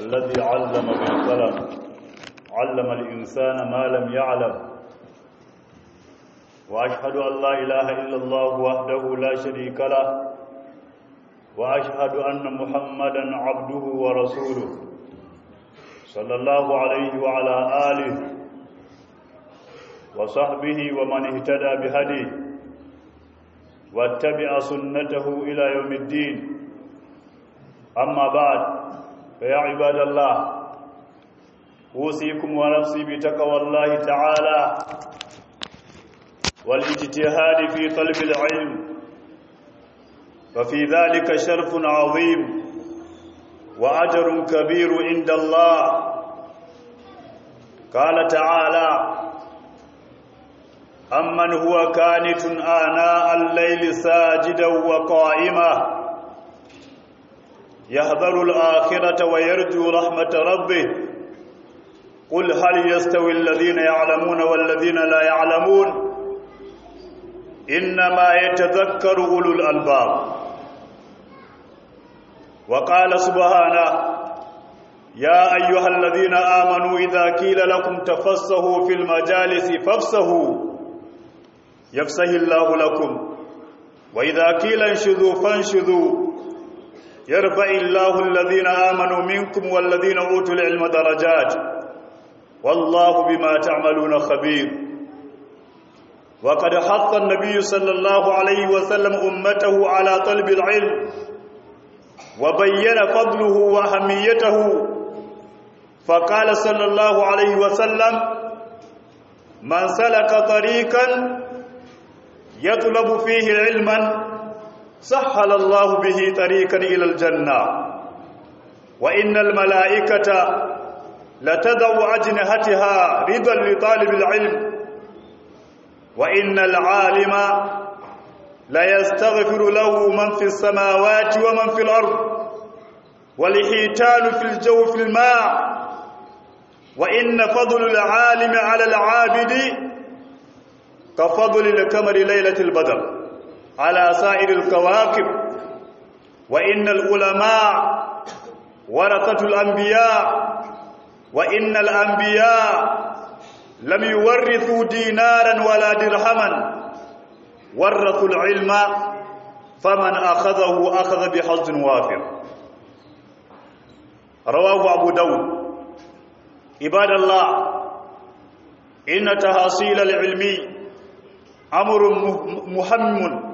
الذي علم بالقلم علم الإنسان ما لم يعلم وأشهد أن لا إله إلا الله وحده لا شريك له وأشهد أن محمدا عبده ورسوله صلى الله عليه وعلى آله وصحبه ومن اهتدى بهديه واتبع سنته إلى يوم الدين أما بعد فيا عباد الله أوصيكم ونفسي بتقوى الله تعالى والاجتهاد في طلب العلم ففي ذلك شرف عظيم وأجر كبير عند الله قال تعالى أمن هو كانت آناء الليل ساجدا وقائما يحذر الآخرة ويرجو رحمة ربه قل هل يستوي الذين يعلمون والذين لا يعلمون إنما يتذكر أولو الألباب وقال سبحانه يا أيها الذين آمنوا إذا قيل لكم تفسهوا في المجالس فافسهوا يفسه الله لكم وإذا قيل انشذوا فانشذوا يرفع الله الذين آمنوا منكم والذين أوتوا العلم درجات والله بما تعملون خبير وقد حث النبي صلى الله عليه وسلم أمته على طلب العلم وبين فضله وأهميته فقال صلى الله عليه وسلم من سلك طريقا يطلب فيه علما سهل الله به طريقا إلى الجنة وإن الملائكة لتدع أجنحتها رضا لطالب العلم وإن العالم ليستغفر له من في السماوات ومن في الأرض والحيتان في الجو في الماء وإن فضل العالم على العابد كفضل القمر ليلة البدر على سائر الكواكب وإن العلماء ورثة الأنبياء وإن الأنبياء لم يورثوا دينارا ولا درهما ورثوا العلم فمن أخذه أخذ بحظ وافر رواه أبو داود عباد الله إن تحصيل العلم أمر مهم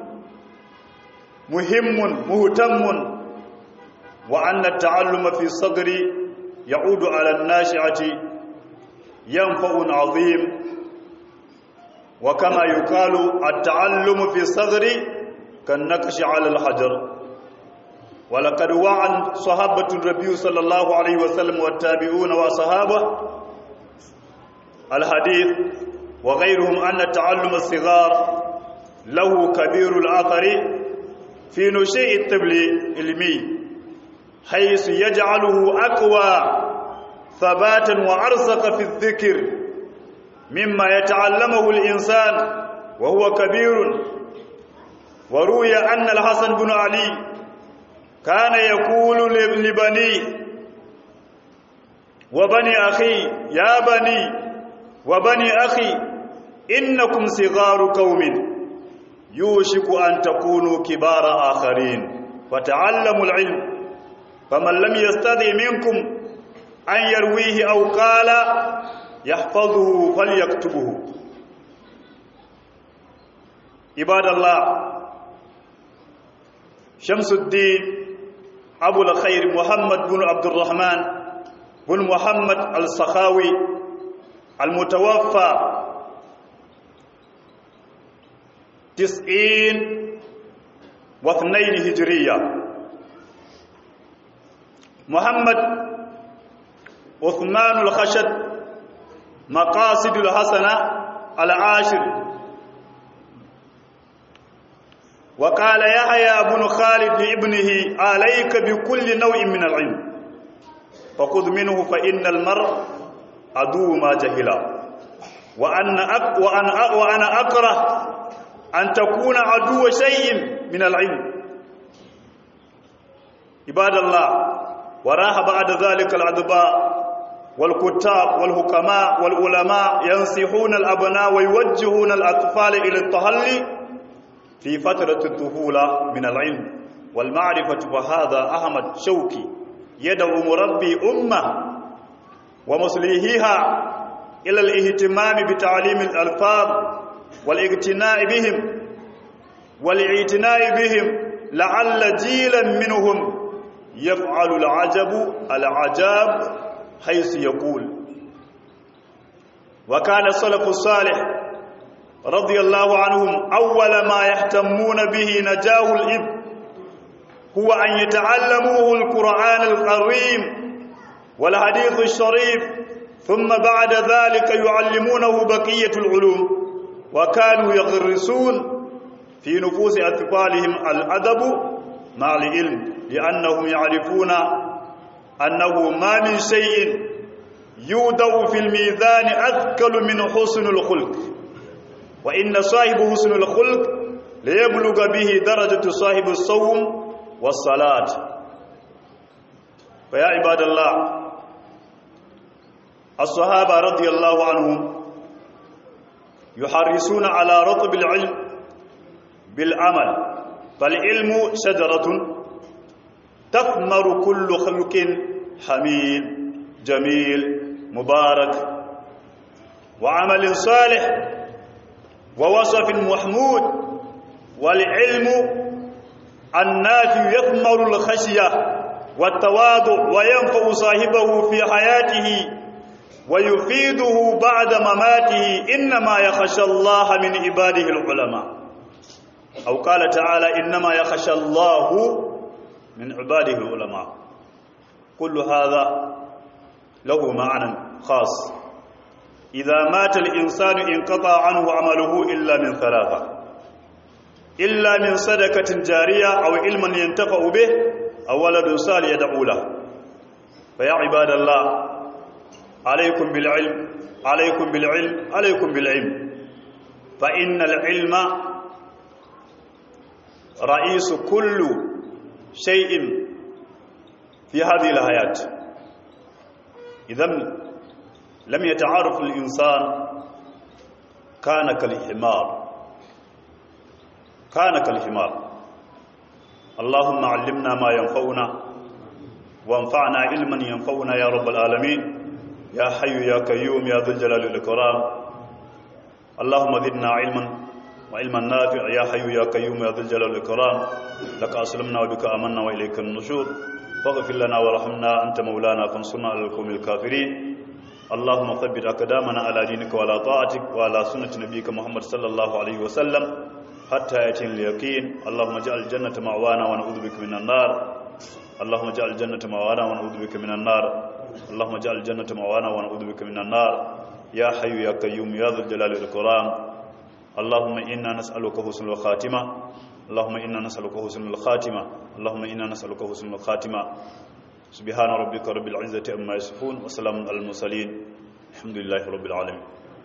مهم مهتم وأن التعلم في الصدر يعود على الناشئة ينفع عظيم وكما يقال التعلم في الصدر كالنقش على الحجر ولقد وعى صحابة النبي صلى الله عليه وسلم والتابعون وصحابه الحديث وغيرهم أن التعلم الصغار له كبير الأثر في نشيء الطفل العلمي حيث يجعله أقوى ثباتا وأرسق في الذكر مما يتعلمه الإنسان وهو كبير وروي أن الحسن بن علي كان يقول لبني وبني أخي يا بني وبني أخي إنكم صغار قوم يوشك أن تكونوا كبار آخرين فتعلموا العلم فمن لم يستطع منكم أن يرويه أو قال يحفظه فليكتبه عباد الله شمس الدين أبو الخير محمد بن عبد الرحمن بن محمد السخاوي المتوفى تسعين واثنين هجرية محمد عثمان الخشد مقاصد الحسنة العاشر وقال يحيى بن خالد لابنه عليك بكل نوع من العلم فخذ منه فإن المرء عدو ما جهلا وأن أك وأنا وأنا أكره أن تكون عدو شيء من العلم عباد الله وراح بعد ذلك الأدباء والكتاب والحكماء والعلماء ينصحون الأبناء ويوجهون الأطفال إلى التهلي في فترة الطفولة من العلم والمعرفة وهذا أحمد شوكي يدعو مربي أمة ومصليهها إلى الاهتمام بتعليم الألفاظ والاقتناء بهم والاعتناء بهم لعل جيلا منهم يفعل العجب العجاب حيث يقول وكان السلف الصالح رضي الله عنهم أول ما يهتمون به نجاه الإبن هو أن يتعلموه القرآن الكريم والحديث الشريف ثم بعد ذلك يعلمونه بقية العلوم وكانوا يغرسون في نفوس أطفالهم الأدب مع العلم لأنهم يعرفون أنه ما من شيء يودع في الميزان أثقل من حسن الخلق وإن صاحب حسن الخلق ليبلغ به درجة صاحب الصوم والصلاة فيا عباد الله الصحابة رضي الله عنهم يحرصون على رطب العلم بالعمل فالعلم شجرة تثمر كل خلق حميد جميل مبارك وعمل صالح ووصف محمود والعلم النافع يثمر الخشية والتواضع وينفع صاحبه في حياته ويفيده بعد مماته إنما يخشى الله من عباده العلماء أو قال تعالى إنما يخشى الله من عباده العلماء كل هذا له معنى خاص إذا مات الإنسان انقطع عنه عمله إلا من ثلاثة إلا من صدقة جارية أو علم ينتفع به أو ولد صالح يدعو له فيا عباد الله عليكم بالعلم عليكم بالعلم عليكم بالعلم فإن العلم رئيس كل شيء في هذه الحياة إذا لم يتعارف الإنسان كان كالحمار كان كالحمار اللهم علمنا ما ينفعنا وانفعنا علما ينفعنا يا رب العالمين يا حي يا قيوم يا ذو الجلال والإكرام اللهم زدنا علما وعلما نافع يا حي يا قيوم يا ذو الجلال والإكرام لك أسلمنا وبك آمنا وإليك النشور فاغفر لنا وارحمنا أنت مولانا فانصرنا على القوم الكافرين اللهم ثبت أقدامنا على دينك وعلى طاعتك وعلى سنة نبيك محمد صلى الله عليه وسلم حتى يأتي اليقين اللهم اجعل الجنة معوانا ونعوذ بك من النار اللهم اجعل الجنة معوانا ونعوذ بك من النار اللهم اجعل الجنة معوانا ونعوذ بك من النار يا حي يا قيوم يا ذو الجلال والإكرام اللهم إنا نسألك حسن الخاتمة اللهم إنا نسألك حسن الخاتمة اللهم إنا نسألك حسن الخاتمة سبحان ربك رب العزة أما يصفون وسلام على المرسلين الحمد لله رب العالمين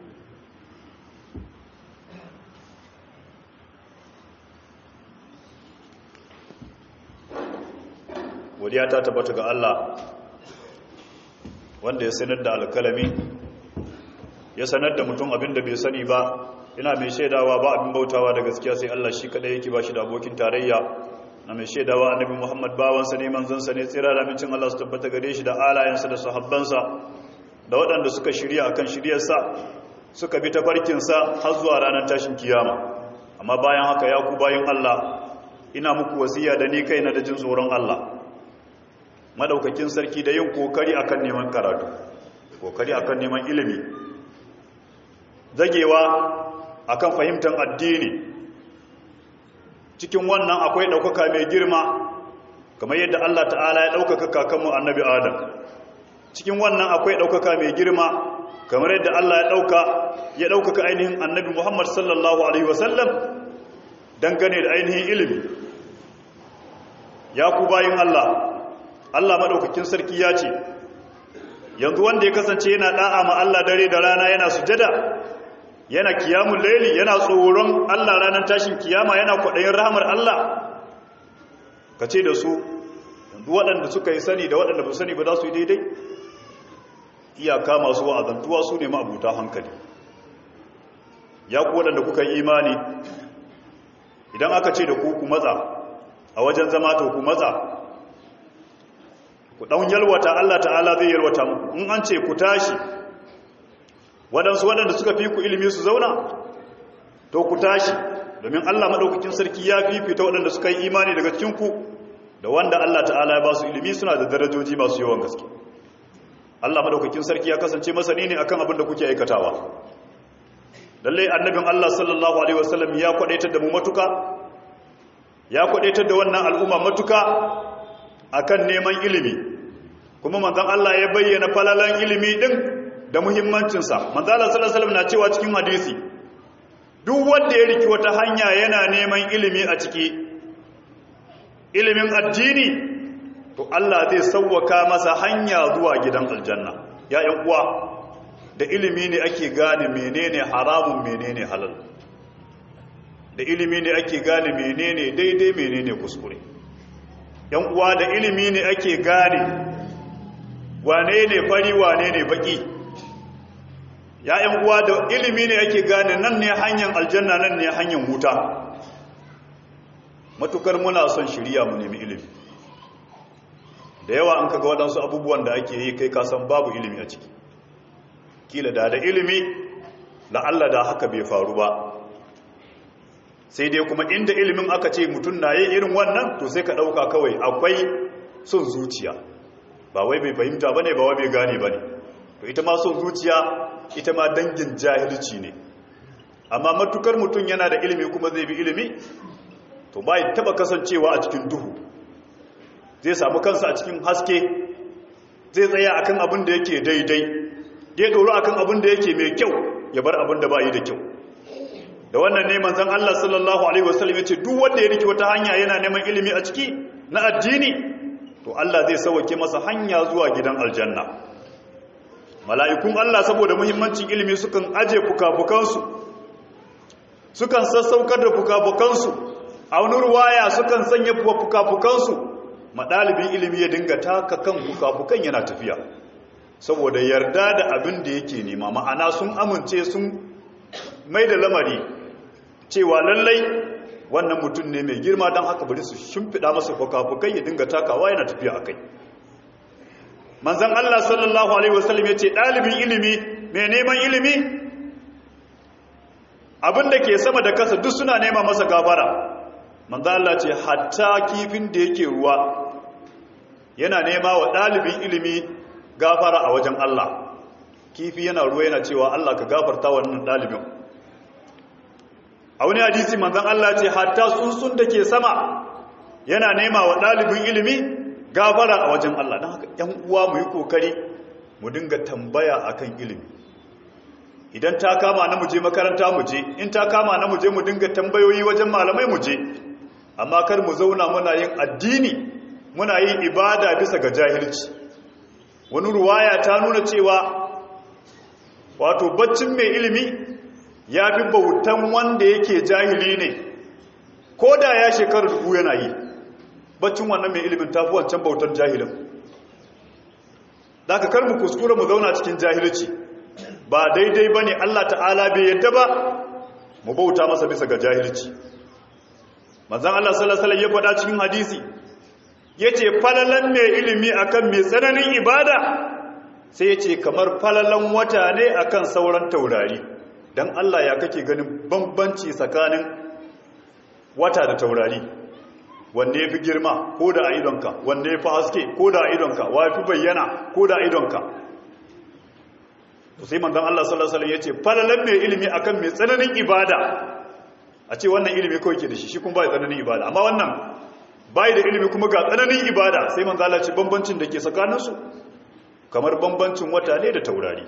godiya ta tabbata ga Allah wanda ya sanar da alkalami ya sanar da mutum abin da bai sani ba ina mai shaidawa ba abin bautawa da gaskiya sai Allah shi kadai yake ba shi da abokin tarayya na mai shaidawa annabi Muhammad bawansa ne manzansa ne tsira da mincin Allah su tabbata gare shi da alayensa da sahabbansa da waɗanda suka shirya akan shiryarsa suka bi tafarkinsa har zuwa ranar tashin kiyama amma bayan haka ya ku bayan Allah ina muku wasiya da ni kaina da jin tsoron Allah madaukakin sarki da yin kokari akan neman karatu kokari akan neman ilimi zagewa akan fahimtar addini cikin wannan akwai ɗaukaka mai girma kamar yadda Allah ta'ala ya ɗaukaka kakanmu annabi adam cikin wannan akwai ɗaukaka mai girma kamar yadda Allah ya ɗauka ya ɗaukaka ainihin annabi Muhammad sallallahu alaihi wasallam dangane da ainihin ilimi ya ku bayin Allah Allah maɗaukakin sarki ya ce yanzu wanda ya kasance yana ɗa'a ma Allah dare da rana yana sujada yana kiyamun laili yana tsoron Allah ranar tashin kiyama yana kwaɗayin rahamar Allah ka ce da su duk waɗanda suka yi sani da waɗanda ba sani ba za su yi daidai iyaka masu wa'azantuwa su ne ma'abuta hankali ya ku waɗanda kuka yi imani idan aka ce da ku ku matsa a wajen zama to ku matsa ku ɗan yalwata Allah ta'ala zai yalwata muku in an ce ku tashi waɗansu waɗanda suka fi ku ilimi su zauna to ku tashi domin Allah maɗaukakin sarki ya fifita waɗanda suka yi imani daga cikinku da wanda Allah ta'ala ya ba su ilimi suna da darajoji masu yawan gaske Allah maɗaukakin sarki ya kasance masani ne akan abin da kuke aikatawa lallai annabin Allah sallallahu alaihi wasallam ya kwadaitar da mu matuka ya kwadaitar da wannan al'umma matuka akan neman ilimi kuma manzon Allah ya bayyana falalan ilimi din da muhimmancinsa manzon Allah sallallahu alaihi wasallam na cewa cikin hadisi duk wanda ya riki wata hanya yana neman ilimi a ciki ilimin addini to Allah zai sauwaka masa hanya zuwa gidan aljanna ya ƴan uwa da ilimi ne ake gane menene haramun menene halal da ilimi ne ake gane menene daidai menene kuskure yan uwa da ilimi ne ake gane wane ne fari wane ne baki ya yan uwa da ilimi ne ake gane nan ne hanyar aljanna nan ne hanyar wuta matukar muna son shirya mu nemi ilimi da yawa an kaga waɗansu abubuwan da ake yi kai kasan babu ilimi a ciki kila da da ilimi la'alla da haka bai faru ba sai dai kuma inda ilimin aka ce mutum na yi irin wannan to sai ka ɗauka kawai akwai son zuciya ba wai bai fahimta ba ne ba wai bai gane ba ne to ita ma son zuciya ita ma dangin jahilci ne amma matukar mutum yana da ilimi kuma zai bi ilimi to ba ya taɓa kasancewa a cikin duhu zai samu kansa a cikin haske zai tsaya akan abin da yake daidai ya doro akan abin da yake mai kyau ya bar abin da ba yi da kyau da wannan ne manzon Allah sallallahu alaihi wasallam yace duk wanda ya riki wata hanya yana neman ilimi a ciki na addini to Allah zai sauke masa hanya zuwa gidan aljanna mala'ikun Allah saboda muhimmancin ilimi sukan aje fukafukansu sukan sassaukar da fukafukansu a wani ruwaya sukan sanya fukafukansu madalibin ilimi ya dinga taka kan fukafukan yana tafiya saboda yarda da abin da yake nema ma'ana sun amince sun mai da lamari cewa lallai wannan mutum ne mai girma don haka bari su shimfiɗa masa fukafukai ya dinga takawa yana tafiya a kai manzan Allah sallallahu Alaihi wasallam ya ce ɗalibin ilimi mai neman ilimi abin da ke sama da kasa duk suna nema masa gabara manzan Allah ce hatta kifin da yake ruwa yana nema wa ɗalibin ilimi gafara a wajen Allah kifi yana ruwa yana cewa Allah ka gafarta wannan ɗalibin a wani hadisi manzan Allah ce hatta tsuntsun da ke sama yana nema wa ɗalibin ilimi gafara a wajen Allah don haka ‘yan uwa mu yi ƙoƙari mu dinga tambaya akan ilimi idan ta kama na muje makaranta muje in ta kama na muje mu dinga tambayoyi wajen malamai muje amma kar mu zauna muna yin addini muna yin ibada bisa ga jahilci wani ruwaya ta nuna cewa wato baccin mai ilimi ya fi bautan wanda yake jahili ne ko da ya shekaru dubu yana yi baccin wannan mai ilimin ta fi wancan bautar jahilin da ka kar mu kuskura mu zauna cikin jahilci ba daidai ba ne allah ta'ala bai yadda ba mu bauta masa bisa ga jahilci manzan allah salasalam ya faɗa cikin hadisi ya ce falalan mai ilimi akan mai tsananin ibada sai ya ce kamar falalan wata ne akan sauran taurari don Allah ya kake ganin bambanci tsakanin wata da taurari wanne ya fi girma ko da a idonka wanne ya fi haske ko da a idonka wa fi bayyana ko da a idonka to sai manzon Allah sallallahu alaihi wasallam yace falalan mai ilimi akan mai tsananin ibada a ce wannan ilimi kawai ke da shi shi kuma bai tsananin ibada amma wannan bai da ilimi kuma ga tsananin ibada sai manzon Allah ce bambancin da ke tsakaninsu kamar bambancin wata ne da taurari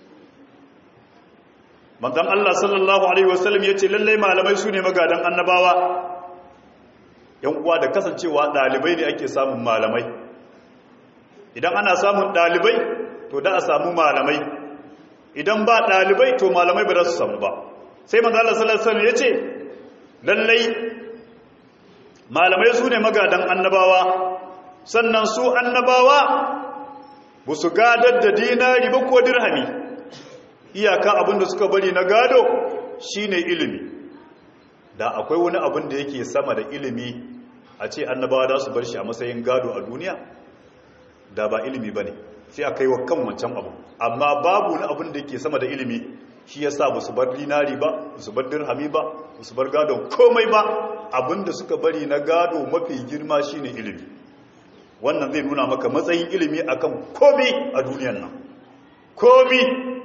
manzon Allah sallallahu alaihi wasallam yace lalle malamai su ne magadan annabawa yan uwa da kasancewa dalibai ne ake samun malamai idan ana samun dalibai to da a samu malamai idan ba dalibai to malamai ba za su samu ba sai manzon Allah sallallahu alaihi wasallam yace lalle malamai su ne magadan annabawa sannan su annabawa ba su gadar da dinari ba ko dirhami iyaka abin da suka bari na gado shine ilimi da akwai wani abin da yake sama da ilimi a ce annabawa da su bar shi a matsayin gado a duniya da ba ilimi ba ne sai a kai wa kan wancan abu amma babu wani abin da yake sama da ilimi shi ya sa ba su bar dinari ba ba su bar dirhami ba ba su bar gadon komai ba abin da suka bari na gado mafi girma shine ilimi wannan zai nuna maka matsayin ilimi akan komai a duniyan nan komai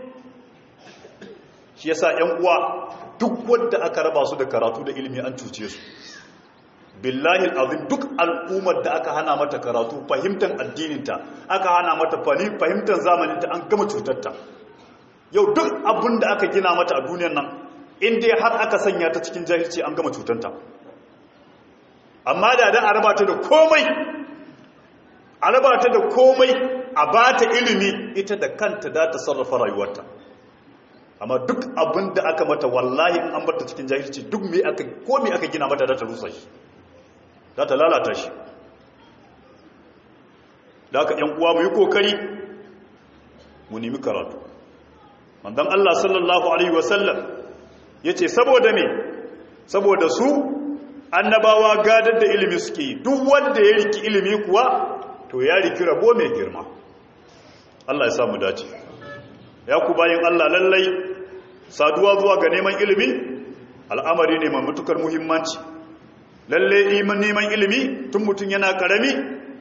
shi yasa yan uwa duk wanda aka raba su da karatu da ilimi an cuce su billahi alazim duk al'ummar da aka hana mata karatu fahimtar addininta aka hana mata fahimtar zamaninta an gama cutarta yau duk abin da aka gina mata a duniyar nan inda har aka sanya ta cikin jahilci an gama cutanta amma da da a raba ta da komai a raba ta da komai a ba ta ilimi ita da kanta da ta sarrafa rayuwarta amma duk abin da aka mata wallahi in an barta cikin jahilci duk me aka ko me aka gina mata da ta rusa shi da ta lalata shi da aka yan uwa mu yi kokari mu nemi karatu manzon Allah sallallahu alaihi wasallam yace saboda me saboda su annabawa gadar da ilimi suke yi duk wanda ya riki ilimi kuwa to ya riki rabo mai girma Allah ya samu dace ya ku bayin Allah lallai saduwa zuwa ga neman ilimi al'amari ne mai matukar muhimmanci lalle iman neman ilimi tun mutum yana karami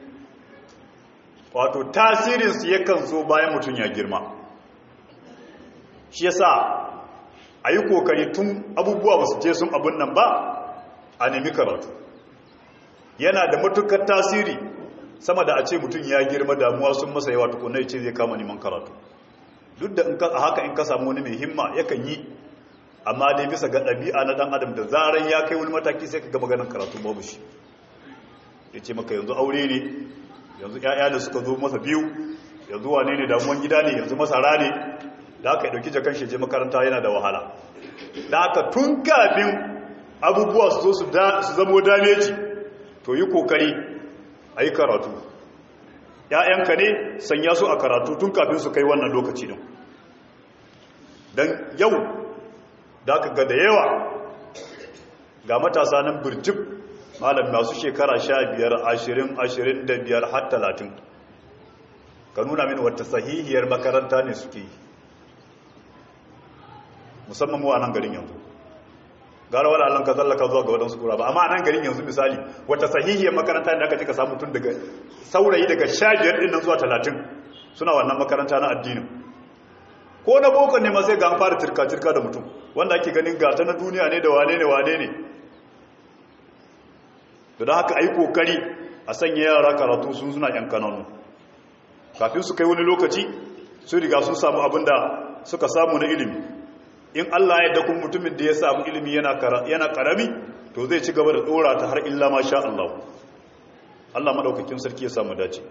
wato tasirinsu yakan zo bayan mutum ya girma shi yasa a yi kokari tun abubuwa ba su je sun abun nan ba a nemi karatu yana da matukar tasiri sama da a ce mutum ya girma damuwa sun masa yawa tukunai ce zai kama neman karatu duk da a haka in ka samu wani mai himma yakan yi amma dai bisa ga ɗabi'a na ɗan adam da zaran ya kai wani mataki sai ka ga maganin karatu babu shi ya ce maka yanzu aure ne yanzu ‘ya'ya da suka zo masa biyu yanzu wane ne damuwan gida ne yanzu masara ne da aka yi ɗauki jakan shi je makaranta yana da wahala da aka tun kafin abubuwa su zo su zamo dameji to yi kokari a yi karatu ‘ya'yanka ne sanya su a karatu tun kafin su kai wannan lokaci din don yau da aka ga da yawa ga matasa nan birjib malam masu shekara sha biyar ashirin ashirin da biyar har talatin ka nuna mini wata sahihiyar makaranta ne suke yi musamman mu a nan garin yanzu gara wani allon ka zallaka zuwa ga waɗansu kura ba amma a nan garin yanzu misali wata sahihiyar makaranta da aka ce ka samu tun daga saurayi daga sha biyar ɗin nan zuwa talatin suna wannan makaranta na addinin ko na boko ne ma sai ga an fara turka-turka da mutum wanda ake ganin gata na duniya ne da wane ne wane ne da da haka a yi kokari a sanya yara karatu sun suna yan kananu kafin su kai wani lokaci su riga sun samu abin da suka samu na ilimi in allah ya dakun mutumin da ya samu ilimi yana karami to zai ci gaba da dora ta har illa ma sha allah allah maɗaukakin sarki ya samu dace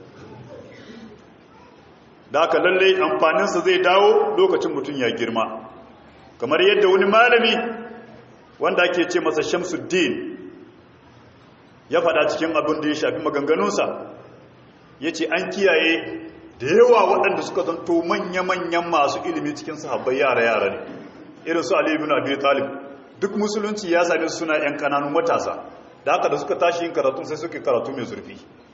da aka lalle amfaninsa zai dawo lokacin mutum ya girma kamar yadda wani malami wanda ake ce masa shamsuddin ya faɗa cikin abin da ya shafi maganganunsa ya ce an kiyaye da yawa waɗanda suka zanto manya-manyan masu ilimi cikin sahabbai yara-yara ne irin su aliyu bin abi talib duk musulunci ya sami suna 'yan kananun matasa da haka da suka tashi yin karatun sai suke karatu mai zurfi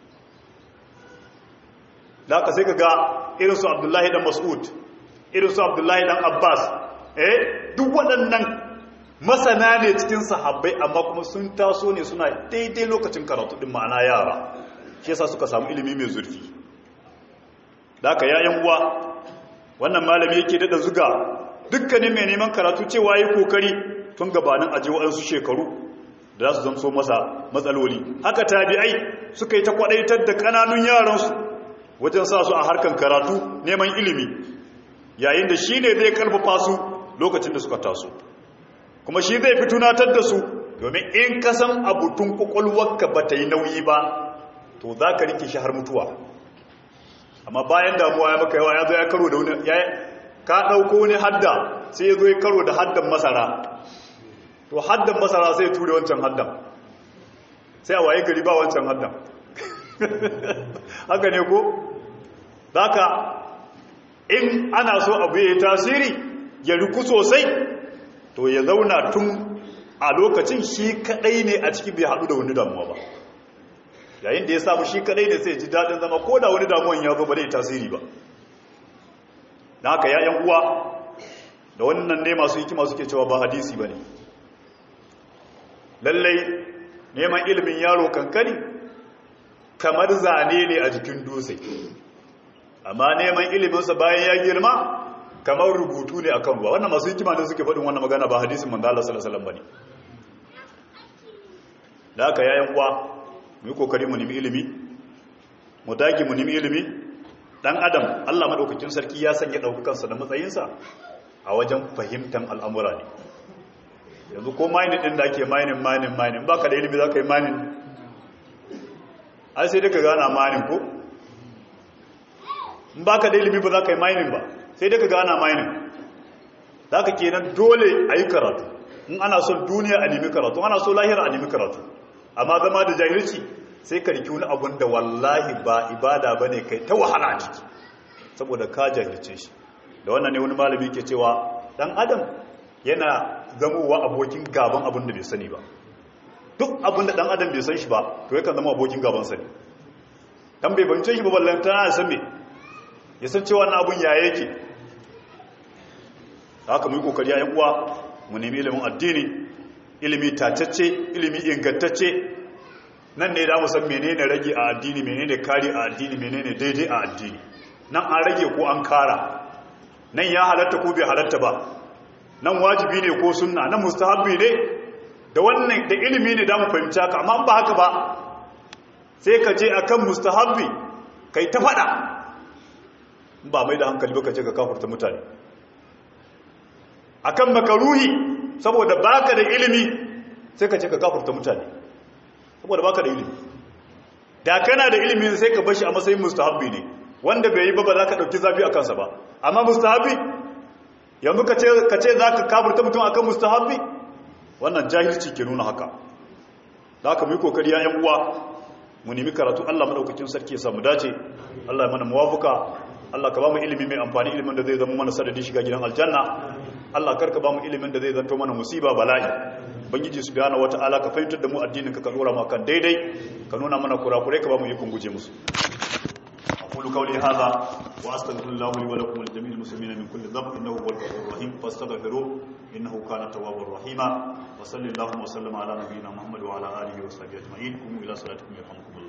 da haka sai ka ga irin su abdullahi dan mas'ud irin su abdullahi dan abbas eh duk waɗannan masana ne cikin sahabbai amma kuma sun taso ne suna daidai lokacin karatu din ma'ana yara shi yasa suka samu ilimi mai zurfi da haka yayan uwa wannan malami yake dada zuga dukkanin mai neman karatu cewa yi kokari tun gabanin aje waɗansu shekaru da za su zamso masa matsaloli haka tabi'ai suka yi ta kwadaitar da ƙananun yaransu wajen sa su a harkan karatu neman ilimi yayin da shi ne zai karfafa su lokacin da suka taso kuma shi zai fi tunatar da su domin in ka san abu tun kwakwalwarka ba ta yi nauyi ba to za ka rike shi har mutuwa amma bayan damuwa ya maka yawa ya zo ya karo da wani ka ɗauko wani hadda sai ya zo ya karo da haddan masara to haddan masara sai ya ture wancan haddan sai a waye gari ba wancan haddan haka ne ko haka in ana so abu ya yi tasiri ya riku sosai to ya zauna tun a lokacin shi kadai ne a ciki bai haɗu da wani damuwa ba yayin da ya samu shi kadai ne sai ji daɗin zama ko da wani damuwan ya zo ba zai tasiri ba na haka ya uwa da wannan ne masu hikima suke cewa ba hadisi ba ne lallai neman ilimin yaro kankani kamar zane ne a jikin dutse amma neman iliminsa bayan ya girma kamar rubutu ne akan ruwa wannan masu hikima ne suke faɗin wannan magana ba hadisin manzo Allah sallallahu alaihi wasallam bane da haka yayin uwa mu yi kokari mu nemi ilimi mu dage mu nemi ilimi dan adam Allah madaukakin sarki ya sanya daukakansa da matsayinsa a wajen fahimtar al'amura ne yanzu ko mining din da ake mining mining mining baka da ilimi zaka yi mining ai sai daga gana mining ko in baka da ilimi ba za ka yi mining ba sai daga gana mining za ka kenan dole a yi karatu in ana son duniya a nemi karatu ana so lahira a nemi karatu amma zama da jahilci sai ka riki wani abun da wallahi ba ibada ba ne kai ta wahala a ciki saboda ka jahilce shi da wannan ne wani malami ke cewa dan adam yana zamowa abokin gaban abin da bai sani ba duk abin da dan adam bai san shi ba to yakan zama abokin gaban sani dan bai bance shi ba ballan tana san me ya san cewa na abun yaya yake haka mu yi kokari yayin uwa mu nemi ilimin addini ilimi tatacce ilimi ingantacce nan ne da mu san menene rage a addini menene kare a addini menene daidai a addini nan an rage ko an kara nan ya halatta ko bai halatta ba nan wajibi ne ko sunna nan mustahabbi ne da wannan da ilimi ne da mu fahimci haka amma ba haka ba sai ka je akan mustahabbi kai ta fada ba mai da hankali ba ka ce ka kafurta mutane akan makaruhi saboda baka da ilimi sai ka ce ka kafurta mutane saboda baka da ilimi da kana da ilimi sai ka bashi a matsayin mustahabbi ne wanda bai yi ba ba za ka dauki zafi a kansa ba amma mustahabbi yanzu ka ce za ka kafurta mutum akan mustahabbi wannan jahilci ke nuna haka da haka mu yi kokari ya yan uwa mu nemi karatu Allah madaukakin sarki ya samu dace Allah ya mana muwafuka Allah ka ba mu ilimi mai amfani ilimin da zai zama mana sadadi shiga gidan aljanna Allah karka ba mu ilimin da zai zanto mana musiba bala'i bangiji subhanahu wataala ka fahimtar da mu addinin ka ka dora mu kan daidai ka nuna mana kurakurai ka ba mu ikon guje musu aqulu qawli hadha wa astaghfirullah li wa lakum jami'il muslimin min kulli dhanb innahu huwal ghafurur rahim fastaghfiruhu innahu kana tawwabur rahima wa sallallahu wa sallama ala nabiyyina muhammad wa ala alihi wa sahbihi ajma'in kum ila salatikum yarhamukum